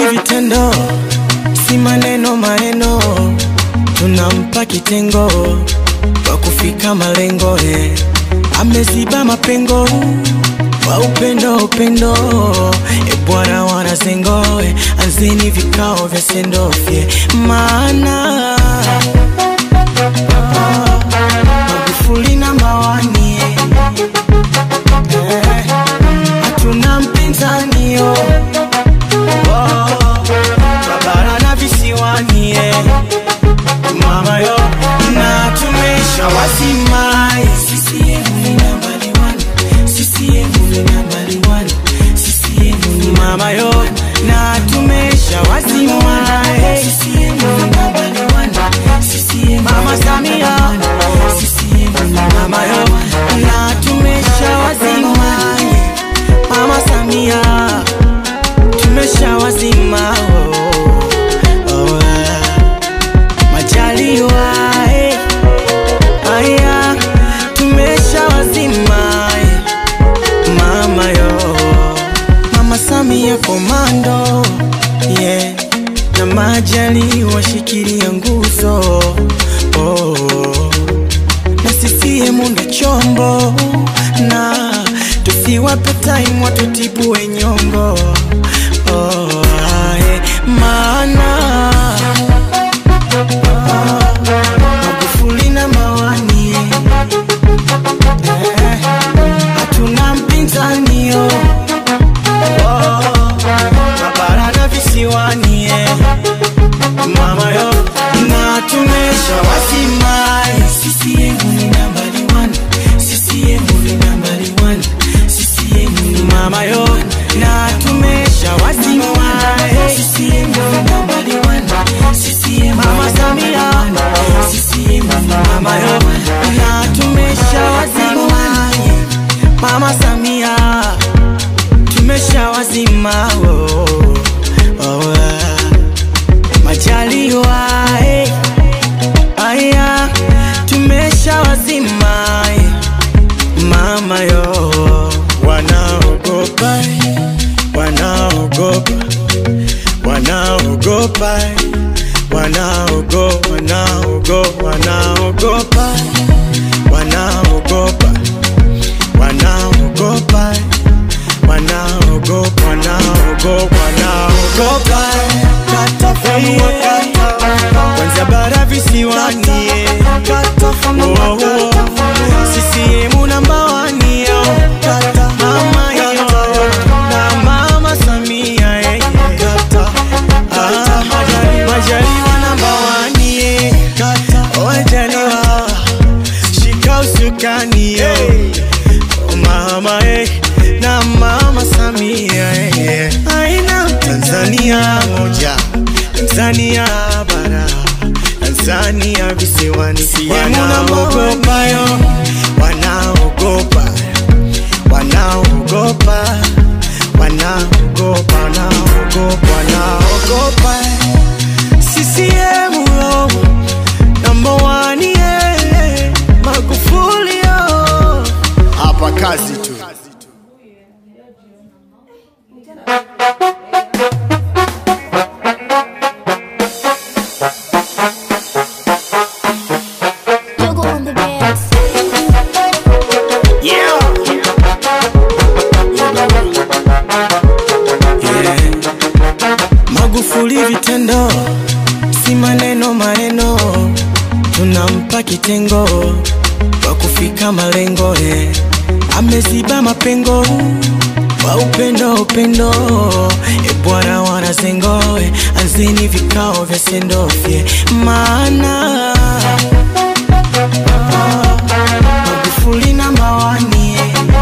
Magufuli vitendo, si maneno maneno, tunampa kitengo kwa kufika malengo eh. Ameziba mapengo kwa upendo upendo, e Bwana wanazengo eh. Anzeni vikao vya sendofye maana Magufuli namba wani eh, hatuna mpinzani yo oh, Babara na visiwani eh, mama yo na tumesha wasimai CCM ni nambari one, CCM ni nambari one, CCM ni mama yo na tumesha wasimai CCM ni nambari one, CCM mama Samia CCM ni mama yo na tumesha wasimai mama Samia tumesha wazima oh, oh, ah. Majaliwa eh, aya tumesha wazima eh, mama yo mama Samia komando yeah, na Majaliwa shikilia nguzo oh, na CCM ndo chombo na tusiwape time watutibue nyongo oh, ae, maana Magufuli na mawani eh, hatuna mpinzani yo oh, Babara na visiwani eh, mama yo na tumesha wasimai CCM ni nambari one, CCM ni nambari one, CCM ni mama yo na tumesha wasimai CCM ni nambari one, CCM mama Samia CCM ni mama yo na tumesha wasimai mama Samia tumesha wazima oh, oh, ah. Majaliwa eh, aya tumesha wazima eh, mama yo wanaogopa eh, wanaogopa wanaogopa eh, wanaogopa wanaogopa wanaogopa wanaogopa wanaogopa wanaogopa wanaogopa wanaogopa katafanua kata kwanza bara visiwani eh. Oh, oh. CCM namba wani yo mama yo na mama Samia eh. Ah, Majaliwa namba wani eh. Oh, Majaliwa shika usukani yo Oh, mama eh, na mama Samia eh. aina Tanzania moja Tanzania bara Tanzania visiwani wanaogopa yo wanaogopa wanaogopa wanaogopa wanaogopa wanaogopa CCM yo number one yeah Magufuli yo hapa kazi tu Juggle on the bass. Yeah. Yeah. Magufuli vitendo, si maneno maneno, tunampa kitengo kwa kufika malengo eh. Ameziba mapengo kwa upendo upendo, e Bwana wanazengo eh. Anzeni vikao vya sendofye maana Magufuli namba wani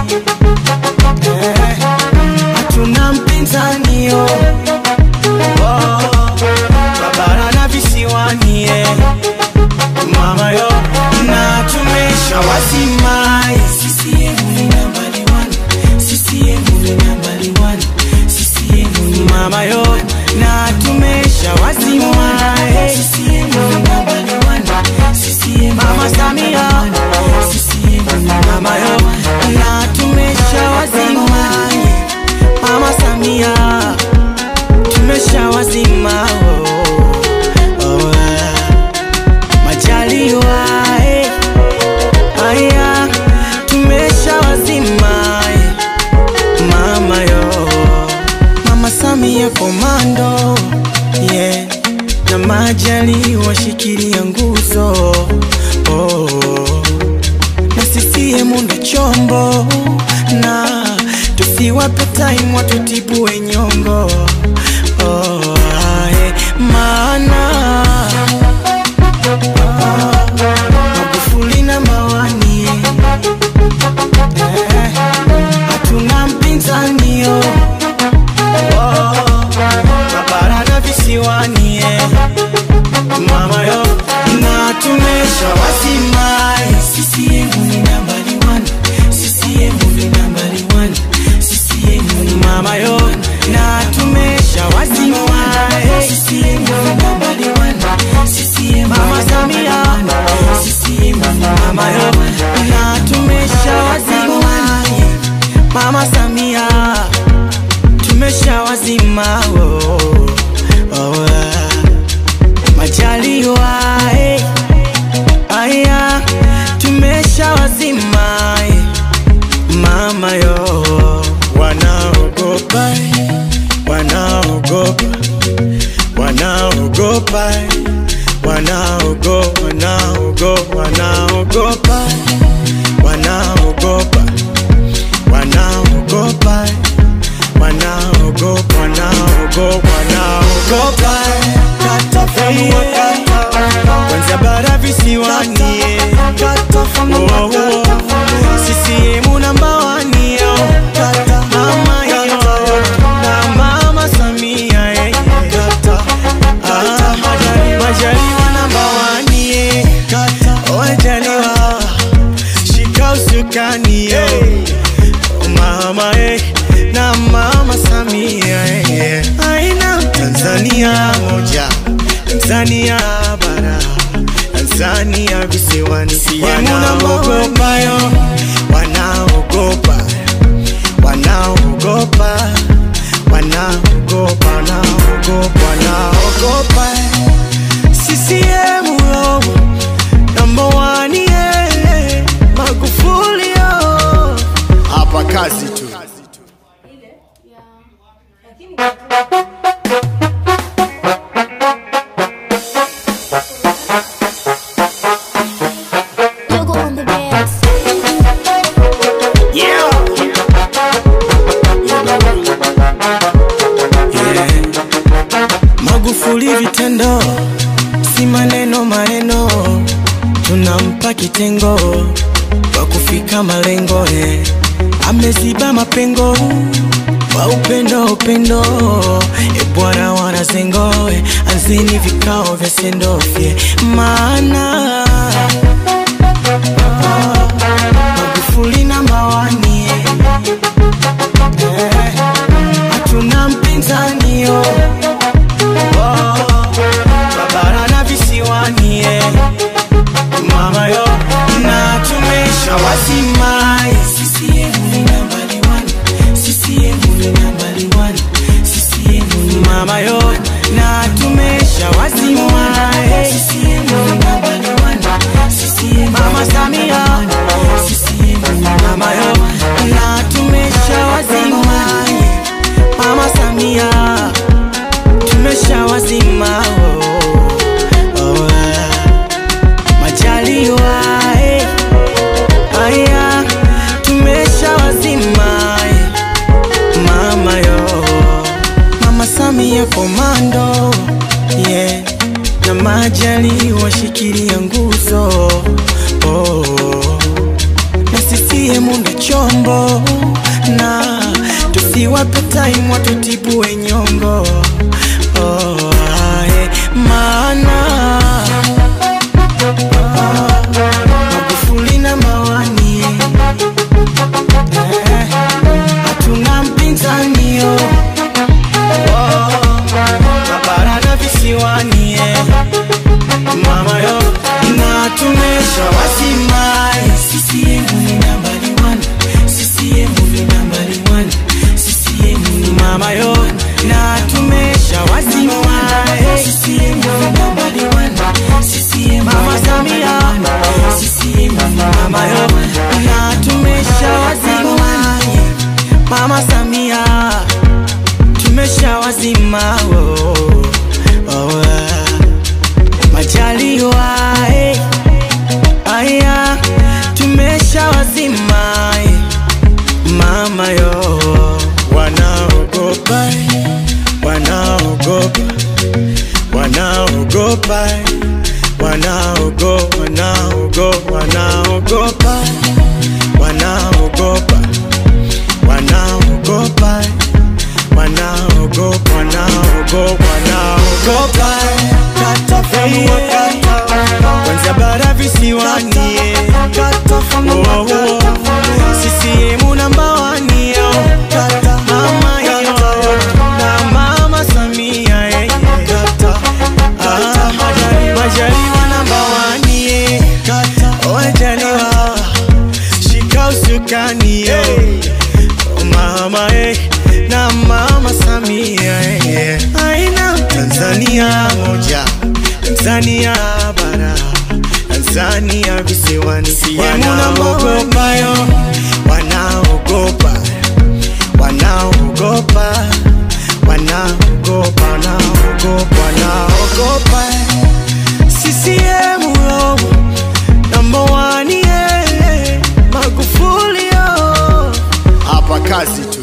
eh, hatuna mpinzani yo oh, Babara na visiwani eh, mama yo na tumesha wasimai CCM ni nambari one, CCM ni nambari one, CCM ni mama yo na tumesha wasimai CCM ni nambari one, CCM mama Samia CCM ni mama yo na tumesha Samia komando yeah. na majali washikilia nguzo oh. na CCM ndo chombo na tusiwape time watutibue nyongo oh, ae, maana ah, Magufuli na mawani eh, hatuna mpinzani oh. Mabara na visiwani eh. Mama yo na tumesha wasimai CCM ni nambari one CCM ni nambari one CCM ni mama yo na tumesha wasimai CCM ni nambari one CCM mama Samia CCM ni mama yo na tumesha wasimai mama Samia tumesha wazima oh, oh, ah. Majaliwa eh, aya tumesha wazima eh, mama yo wanaogopa eh, wanaogopa wanaogopa eh, wanaogopa wanaogopa wanaogopa wanaogopa wanaogopa eh, wanaogopa wanaogopa wanaogopa kata famu kata kwanza bara visiwani eh. Oh, oh, oh. CCM namba wani yo mama yo na mama Samia eh. Ah, Majaliwa namba wani eh. Majaliwa shika usukani eh. mama eh, na mama Samia eh. aina Tanzania moja Tanzania bara Tanzania visiwani wanaogopa yo wanaogopa wanaogopa wanaogopa wanaogopa wanaogopa CCM yo number one yeah Magufuli yo hapa kazi tu Yoga on the beds. Yeah. Yeah. Magufuli vitendo, si maneno maneno, tunampa kitengo kwa kufika malengo eh. Ameziba mapengo kwa upendo upendo, e bwana wanazengo eh. Anzeni vikao vya sendofye maana Magufuli na mawani eh, hatuna mpinzani yo oh, babara na visiwani eh, mama yo na tumesha wazimai CCM ni nambari one CCM ni nambari one CCM ni mama yo na tumesha wazimai CCM ni nambari one CCM mama Samia CCM ni mama yo na tumesha wazimai mama Samia tumesha wazima oh, oh, ah. Majaliwa eh, aya tumesha wazima eh, mama yo mama Samia komando yeah, na majali washikilia nguzo oh, na CCM ndo chombo na tusiwape time watutibue nyongo oh, ae, maana ah, Magufuli na mawani eh, hatuna mpinzani yo oh, mabara na visiwani eh, mama yo na tumesha wasimai CCM ni nambari one CCM ni nambari one CCM ni mama yo na tumesha wasimai CCM ni nambari one CCM mama Samia CCM ni mama yo na tumesha wasimai mama Samia tumeshawazima oh, oh, ah. majaliwa eh. aya tumeshawazima eh. mama yo wanaogopa eh. wanaogopa wanaogopa eh. wanaogo wanaogo wanaogopa wanaogopa wanaogopa wanaogopa wanaogopa wanaogopa katafanua kata kwanza bara visiwani Oh, oh. CCM namba wani yo mama yo na mama Samia eh. Ah, Majaliwa namba wani eh. Majaliwa shika usukani yo Oh, mama eh. na mama Samia eh. aina Tanzania moja Tanzania bara Tanzania visiwani wanaogopa yo wanaogopa wanaogopa wanaogopa wanaogopa wanaogopa CCM yo number one yeah Magufuli yo hapa kazi tu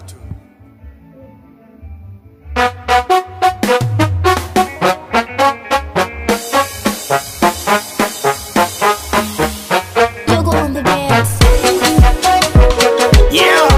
Yoga on the beats. Yeah.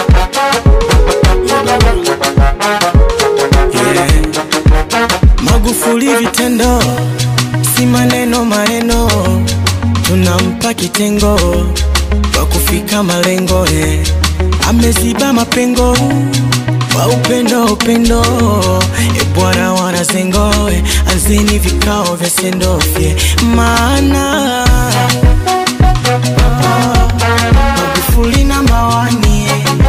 Yeah. Magufuli vitendo, si maneno maneno, tunampa kitengo kwa kufika malengo eh. Ameziba mapengo kwa upendo upendo, e bwana wanazengo eh. Anzeni vikao vya sendofye maana Magufuli namba wani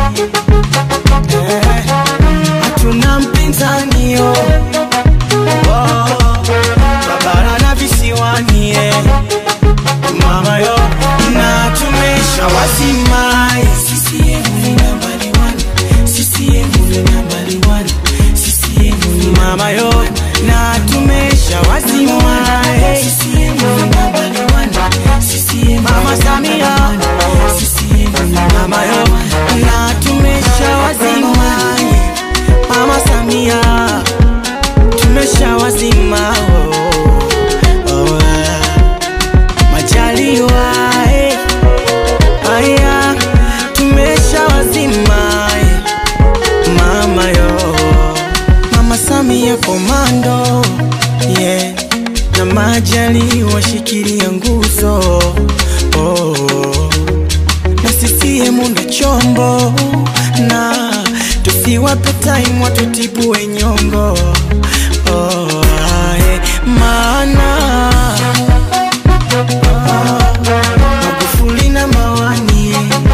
eh, hatuna mpinzani yo oh, babara na visiwani eh, mama yo na tumesha wazima eh, CCM ni nambari one, CCM ni nambari one, CCM ni mama yo na tumesha wazima eh, CCM ni nambari one, CCM mama Samia CCM ni mama yo na tumesha wazima eh, mama Samia tumesha wazima oh, oh, ah. Majaliwa eh, aya tumesha wazima eh, mama yo mama Samia komando yeah. na Majaliwa shikilia nguzo oh, na CCM ndo chombo na tusiwape time watutibue nyongo oh, ae, maana Magufuli na mawani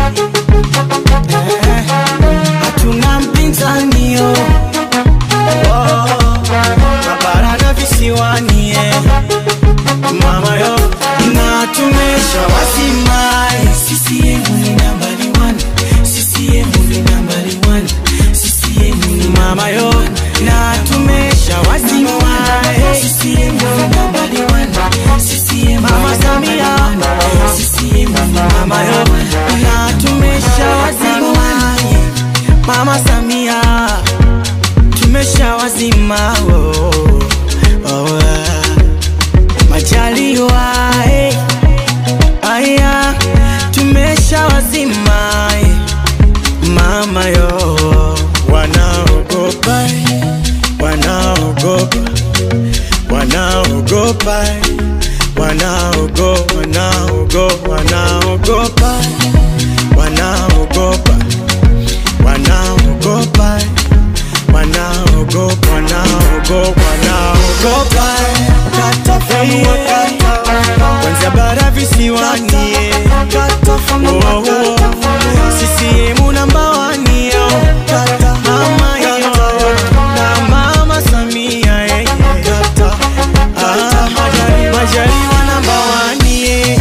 eh, hatuna mpinzani yo oh, mabara na visiwani eh, mama yo na tumesha wazima eh, CCM ni nambari one, CCM ni nambari one, CCM ni mama yo na tumesha wazima eh, CCM ni nambari one, CCM mama Samia CCM ni mama yo na tumesha wazima eh, mama Samia tumesha wazima oh, oh, ah. Majaliwa eh, aya tumesha wazima eh, mama yo wanaogopa eh, wanaogopa wanaogopa eh, wanaogo wanaogo wanaogopa wanaogopa wanaogopa eh, wanaogopa wanaogopa wanaogopa eh, katafanua kata kwanza bara visiwani eh, oh, oh. CCM namba wani yo mama yo na mama Samia eh, ah, Majaliwa namba wani eh,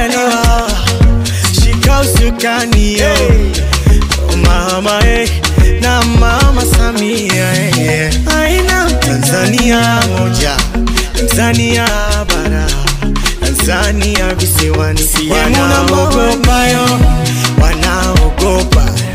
Majaliwa shika usukani yo mama eh, na mama Samia eh. aina Tanzania moja, Tanzania bara, Tanzania visiwani, wanaogopa yo, wanaogopa